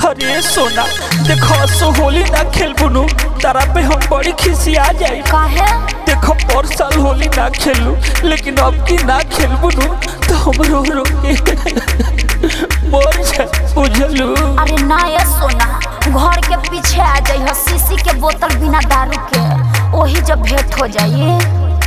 अरे सोना देखो सो होली ना खेलबुनु तारा पे हम बड़ी खिसिया जाई काहे देखो पर साल होली ना खेलू लेकिन अब की ना खेलबुनु तो हम रो रो के मर जा बुझलू अरे ना ये सोना घर के पीछे आ जाई शीशी के बोतल बिना दारू के वही जब भेंट हो जाई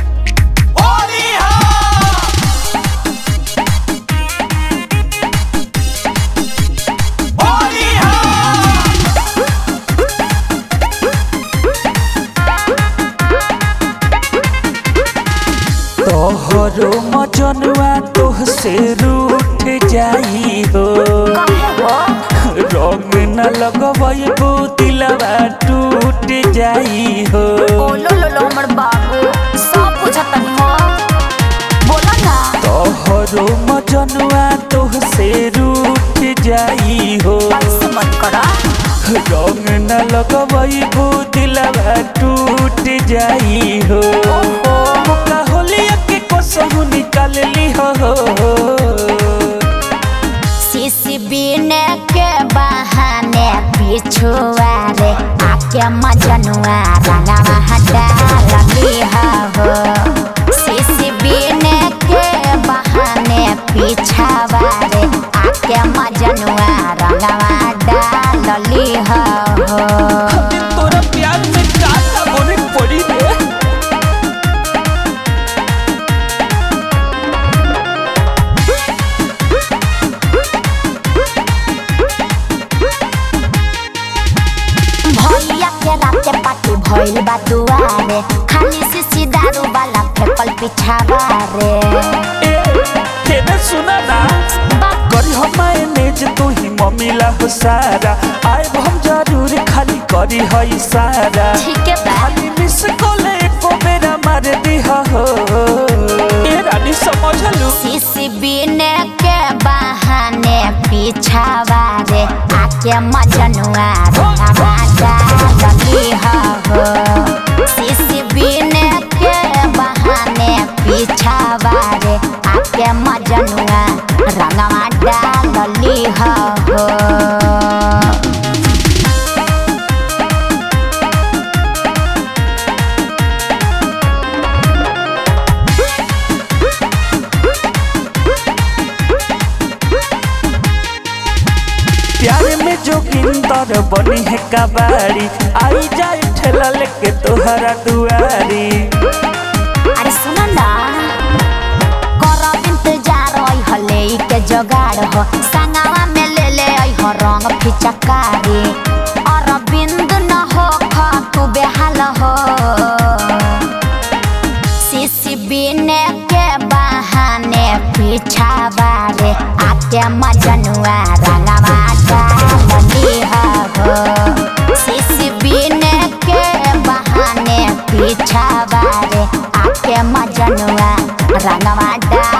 तोहरो मजनुआ तोह से रूठ जाई हो काहे हो रंग न लगबो दिलवा टूट जाई हो ओ लो लो लो हमर बाबू सब पूछत हो बोला ना तोहरो मजनुआ तोह से रूठ जाई हो ऐसे मत करा रंग न लगबो दिलवा टूट जाई हो ओहो मौका होलिया के कसहु निकाल ली हो शीशी बीने के बहाने पिछुआ रे आके मजनुआ रंगवा हटा लगी हो शीशी बीने के बहाने पिछावा रे आके मजनुआ रंगवा डालली हो तोरा प्यार में काटा बोने पड़ी रे भैया के राते पार्टी भइल बा दुआरे खाली शीशी दारू वाला फेकल पिछावा रे ए केने सुना ना करी हम मैनेज तू ही मम्मीला हो सारा आए हम जरूर खाली करी है इशारा ठीक है बा खाली मिस कोले को मेरा मार दी हो ए रानी समझ लू शीशी बीने के बहाने पिछावा रे आके मजनुआ रंगवा डालली हो शीशी बीने के बहाने पिछावा रे आके मजनुआ रंगवा डालली हो प्यार में जोगिंदर बनी है कबाड़ी आई जाए ठेला लेके तोहरा दुआरी अरे सुन ना करब इंतजार ओइ हले के जोगाड़ हो संगवा में ले ले ओइ हो रंग फिचकारी और बिंद न हो ख तू बेहाल हो शीशी बीने के बहाने पिछावा रे आके मजनुआ रंगवा डालली हो शीशी बीने के बहाने पिछावा रे आके मजनुआ रंगवा डाल